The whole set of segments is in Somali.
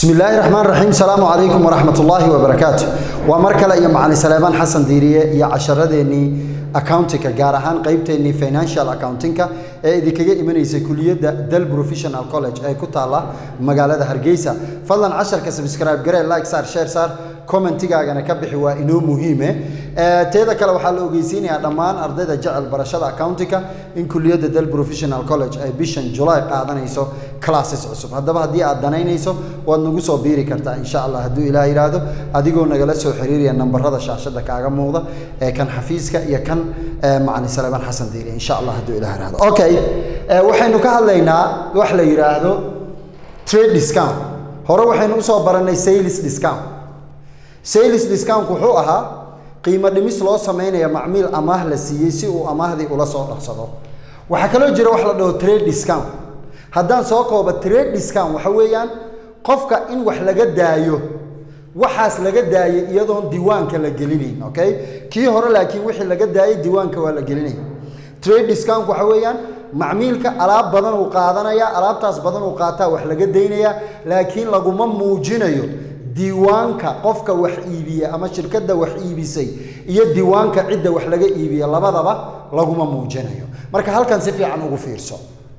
bismi illaahi raxmaan raxiim salaamu calaykum waraxmat ullaahi wabarakaatu waa mar kale iyo macalin saleebaan xasan diiriye iyo casharadeenii accountinka gaar ahaan qeybteennii financial accountinka ee idinkaga imanaysa kuliyadda del professional college ee ku taalla magaalada hargeysa fadlan casharka subscribe garee like saar share saar commentigaagana ka bixi waa inoo muhiime teeda kale waxaa la ogeysiinayaa dhammaan ardayda jecel barashada accountinka in kuliyadda del professional college ay bishan july qaadanayso classes cusub haddaba haddii aad danaynayso waad nagu soo biiri kartaa insha allah hadduu ilaah yidhaahdo adigoo nagala soo xiriiraya nambarada shaashada kaaga muuqda ee kan xafiiska iyo kan macalin saleebaan xasan diiri insha allah hadduu ilaah yidhaahdo okay waxaynu ka hadlaynaa wax la yidhaahdo trade discount hore waxaynu usoo barannay sales discount sales discount wuxuu ahaa qiimo dhimis loo sameynaya macmiil amaah la siiyey si uu amaahdii ula soo dhaqsado waxaa kaloo jira wax la dhaho trade discount haddaan soo koobo trade discount waxa weeyaan qofka in wax laga daayo waxaas laga daayay iyadoon diiwaanka la gelinayn okay kii hore laakiin wixii laga daayay diiwaanka waa la gelinaya trade discount waxa weeyaan macmiilka alaab badan uu qaadanaya alaabtaas badan uu qaataa wax laga daynaya laakiin laguma muujinayo diiwaanka qofka wax iibiya ama shirkadda wax iibisay iyo diiwaanka cidda wax laga iibiya labadaba laguma muujinayo marka halkan si fiican ugu fiirso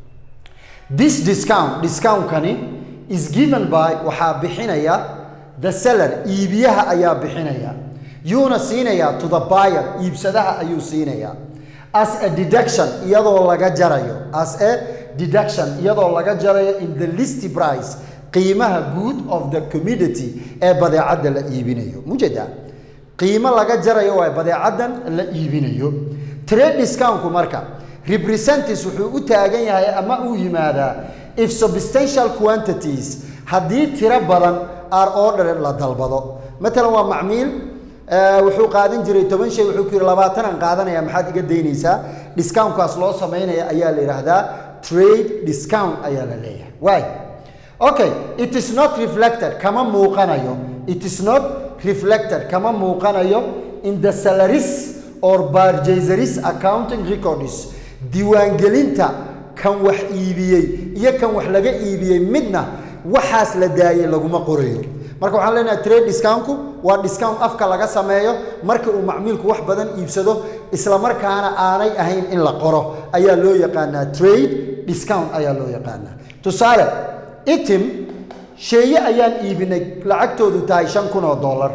this discount discountkani is given by waxaa bixinaya the seller iibiyaha ayaa bixinaya yuuna siinayaa to the buyer iibsadaha ayuu siinayaa as a deduction iyadoo laga jarayo as a deduction iyadoo laga jarayo in the list price qiimaha good of the community ee badeecadda la iibinayo mujeda qiimo laga jarayo waa badeecaddan la iibinayo trade discountku marka representatives wuxuu u taagan yahay ama uu yimaadaa if substantial quantities haddii tiro badan are ordered la dalbado matalan waa macmiil wuxuu qaadan jiray toban shay wuxuu ku yidhi labaatanaan qaadanaya maxaad iga daynaysaa discountkaas loo samaynaya ayaa la yidhaahdaa trade discount ayaa la leeyahay waay okay it is not reflected kama muuqanayo it is not reflected kama muuqanayo in the salaries or purchaseries accounting records diiwaangelinta kan wax iibiyey iyo kan wax laga iibiyey midna waxaas la daayay laguma qorayo marka waxaan leenahay trade discountku waa discount afka laga sameeyo marka uu macmiilku wax badan iibsado isla markaana aanay ahayn in la qoro ayaa loo yaqaanaa trade discount ayaa loo yaqaanaa tusaale itim sheeye ayaan iibinay lacagtoodu tahay shan kun oo dollar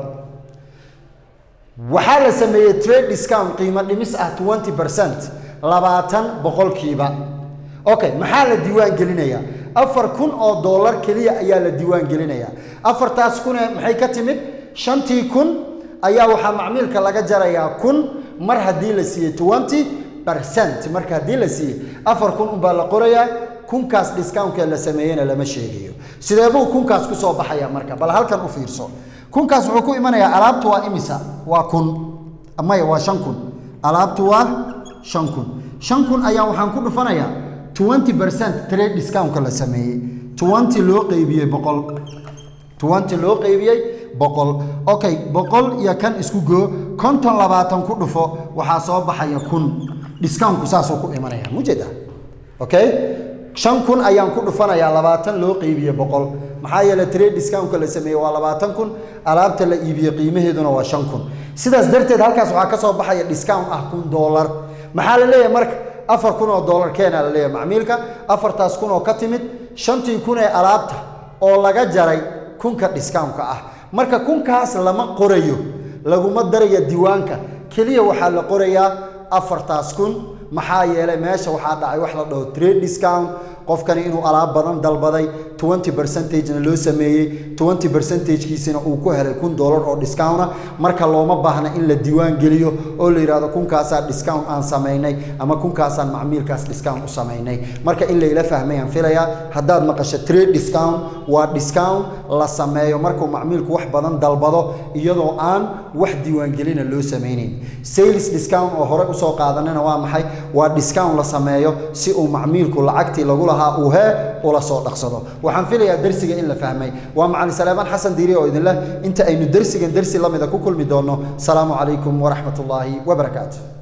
waxaa la sameeyey trade discount qiimo dhimis ah twenty percent labaatan boqolkiiba okay maxaa la diiwaan gelinayaa afar kun oo dollar keliya ayaa la diiwaan gelinayaa afartaas kune maxay ka timid shantii kun ayaa waxaa macmiilka laga jarayaa kun mar haddii la siiyey twenty percent marka haddii la siiyey afar kun unbaa la qorayaa kunkaas discountkee la sameeyena lama sheegayo sidee buu kunkaas ku soo baxaya marka bal halkan u fiirso kunkaas wuxuu ku imanayaa alaabtu waa imisa waa kun maya waa shan kun alaabtu waa shan kun shan kun ayaa waxaan ku dhufanayaa twenty percent trade discountka la sameeyey twenty loo qeybiyey boqol twenty loo qeybiyey boqol okay boqol iyo kan isku goo konton labaatan ku dhufo waxaa soo baxaya kun discountku saasuu ku imanaya mujeda okay shan kun ayaan ku dhufanayaa labaatan loo qeybiye boqol maxaa yeele trade discountka la sameeyey waa labaatan kun alaabta la iibiye qiimaheeduna waa shan kun sidaas darteed halkaas waxaa ka soo baxaya discount ah kun dollar maxaa la leeyahay marka afar kun oo dollar keena la leeyahay macmiilka afartaas kun oo ka timid shantii kun ee alaabta oo laga jaray kunka discountka ah marka kunkaas lama qorayo laguma daraya diiwaanka keliya waxaa la qorayaa afartaas kun maxaa yeelay meesha waxaa dhacay wax la dhaho trade discount qofkani inuu alaab badan dalbaday twenty percentagena loo sameeyey twenty percentagekiisina uu ku helay kun dollar oo discounta marka looma baahna in la diiwaan geliyo oo la yidhahdo kunkaasaa discount aan samaynay ama kunkaasaan macmiilkaas discount u samaynay marka in layla fahmayaan filayaa haddaad maqasho trade discount waa discount la sameeyo markuu macmiilku wax badan dalbado iyadoo aan wax diiwaangelina loo samaynayn sales discount oo hore usoo qaadanana waa maxay waa discount la sameeyo si uu macmiilku lacagtii lagu lahaa uu hee ula soo dhaqsado waxaan filayaa dersiga in la fahmay waa macalin saleebaan xasan diiri oo idinleh inta aynu dersigan dersi lamida ku kulmi doonno salaamu calaykum waraxmat ullaahi wabarakaatu